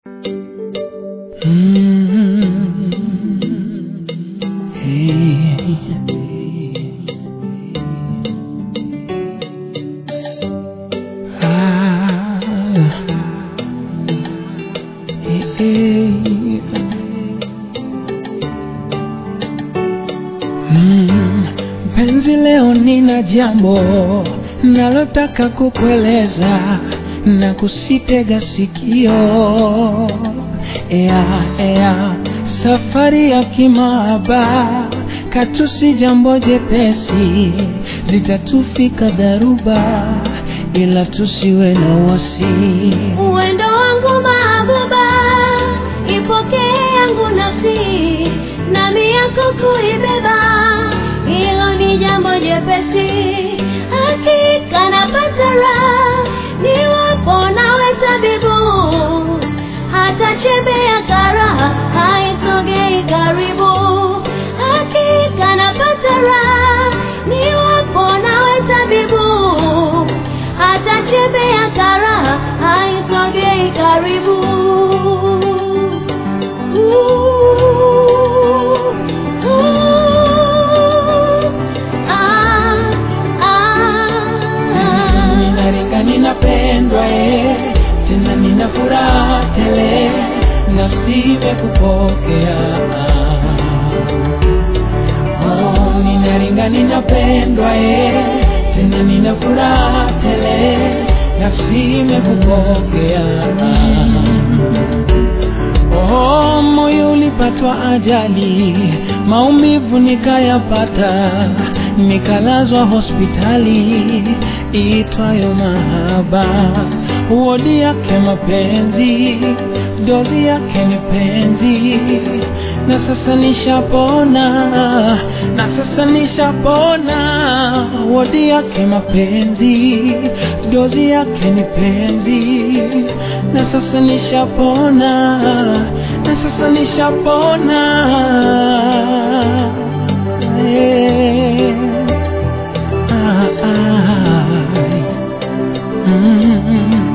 Mpenzi, leo nina jambo nalotaka kukueleza na kusitega sikio. Ea, ea, safari ya kimahaba katusi jambo jepesi, zitatufika dharuba, ila tusiwe na wasi. Uwendo wangu mahabuba, ipokee yangu nafsi, nami yako kuibeba, hilo ni jambo jepesi. Hakika napata raha niwapo nawe tabibu, hata chembe ya karaha haisogei karibu. Hakika napata raha niwapo nawe tabibu, hata chembe ya karaha haisogei karibu. Ooh, ooh, ah, ah. Ninaringa, ninapendwa eh, tena nina furaha tele, nafsi imekupokea. Oh, ninaringa, ninapendwa eh, tena nina furaha tele, nafsi imekupokea. Oh, moyo ulipatwa ajali, maumivu nikayapata, nikalazwa hospitali itwayo mahaba. Wodi yake mapenzi, dozi yake ni penzi, na sasa nishapona, na sasa nishapona. Wodi yake mapenzi, dozi yake ni penzi, na sasa nishapona, na sasa nishapona. Yeah. Ah, ah. Mm.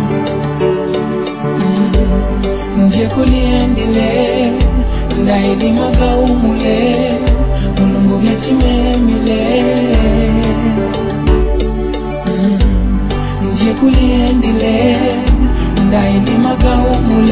nje kuliendile ndaidimaga umule mulungu gechimemile Mm. nje kuliendile ndaidimaga umule